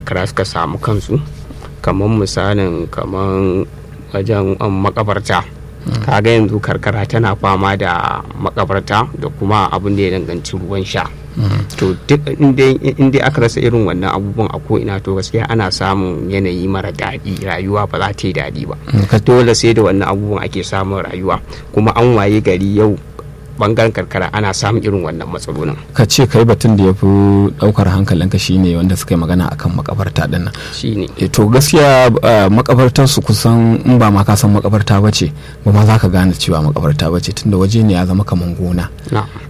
karkara suka samu kansu kamar misalin kamar wajen makabarta kaga yanzu karkara tana fama da makabarta da kuma abin da ya danganci ruwan sha to duk inda aka rasa irin wannan abubuwan a ko'ina to gaskiya ana samun yanayi mara daɗi rayuwa ba za ta yi daɗi ba dole sai da wannan abubuwan ake samun rayuwa kuma an waye gari yau bangaren karkara ana samun irin wannan matsalolin ka ce kai batun da ya fi daukar hankalinka shine wanda suka yi magana akan makabarta din nan shine to gaskiya makabartar su kusan in ba ma ka san makabarta bace ba ma za ka gane cewa makabarta bace tunda waje ne ya zama kaman gona